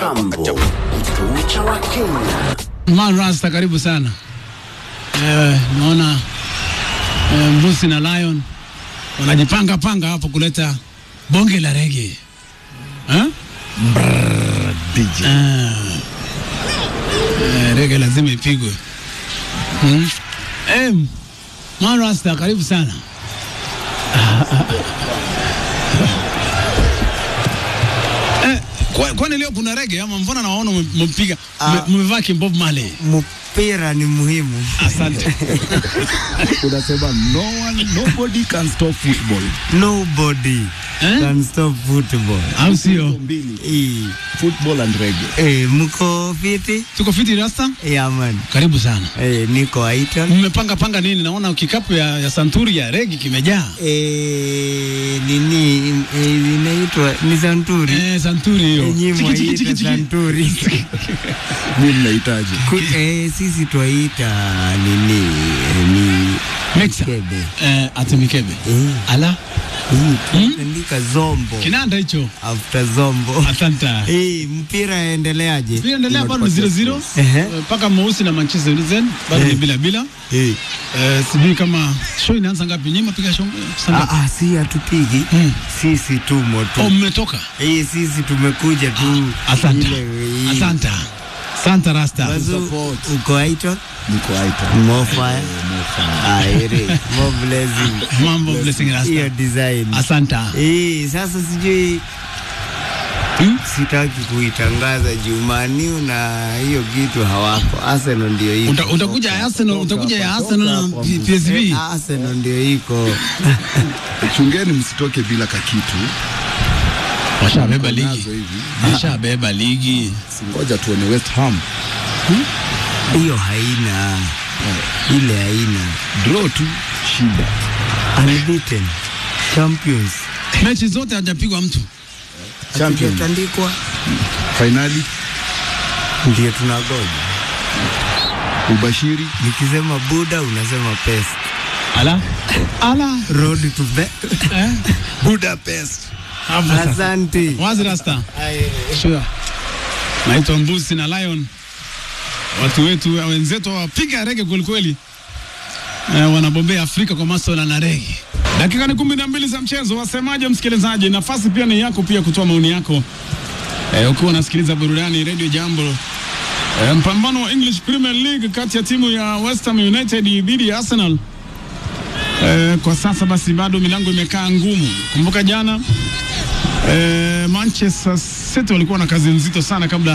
Jambo, kituo cha Wakenya. Man Rasta, karibu sana. Eh, naona eh, Mbusi na Lion wanajipanga panga hapo kuleta bonge la rege eh? DJ. Ah. Eh, rege lazima ipigwe hmm? eh, Man Rasta, karibu sana. Eh, kwa- kwani leo kuna rege ama mbona nawaona mmepiga Ah. mmevaa kimbob Marley? mpira ni muhimu. Asante. Unasema no one, nobody can stop football. Nobody Eh? can stop football. Au sio? Mbili, Eh, football and reggae. eh, mko fiti? Tuko fiti Rasta? Yeah, man. Karibu sana. Eh, niko Aiton. Mmepanga panga nini? Naona kikapu ya, ya santuri ya regi kimejaa. Eh, nini eh, inaitwa ni Santuri. Eh, santuri hiyo. Nyinyi Chiki, chiki, chiki, mwaita chiki. Santuri. Mimi mnahitaji. Ku- eh, sisi twaita nini eh, ni Mixa. kebe. Eh, ati mikebe. Eh, Ala, hii tunaandika zombo kinanda hicho. after zombo. Asante. Eh, mpira yaendeleaje? Pia endelea bado ni 0-0 Ehe. Eh, mpaka Mweusi na Manchester United bado ni Eh. bila bila. Eh. Eh, sijui kama show inaanza ngapi? Nyinyi mapiga show saa Ah, ngapi? ah, si hatupigi Hmm. sisi tumo tu Oh, mmetoka. Eh, sisi tumekuja tu Asante. ile, eh, Asante. Asante Rasta. Wazu, Support. uko Aiton? Niko aita. More fire. Ah, ere. More blessing. Mambo blessing Hiyo Rasta. design. Asante. Eh, sasa sijui Hmm? sitaki kuitangaza Jumaniu na hiyo kitu hawako. Arsenal ndio iko. Uta- Utakuja ya Arsenal, utakuja ya toka Arsenal na hapa, P- PSV. Eh, Arsenal ndio iko. Chungeni msitoke bila kakitu. Washabeba ligi. Nazo hivi. Washabeba ligi. Singoja tuone West Ham. Hiyo haina. Ile haina. Draw tu shida. Unbeaten. Champions. Mechi zote hajapigwa mtu. Champion. Hatujatandikwa. Finali Ndio tunagoja. ubashiri Nikisema Buda unasema pest. Ala. Ala. Road to be. Eh? Budapest. Hapo sasa. Asante. Wazi Rasta. Sure. Naitwa Mbusi na Lion. Watu wetu wenzetu wapiga rege kwelikweli. Eh, wanabombea Afrika kwa masuala na rege. Dakika ni kumi na mbili za mchezo. Wasemaje msikilizaji? Nafasi pia ni yako pia kutoa maoni yako eh, ukiwa unasikiliza burudani Radio Jambo. Eh, mpambano wa English Premier League kati ya timu ya West Ham United dhidi ya Arsenal. Eh, kwa sasa basi bado milango imekaa ngumu. Kumbuka jana eh, Manchester City walikuwa na kazi nzito sana kabla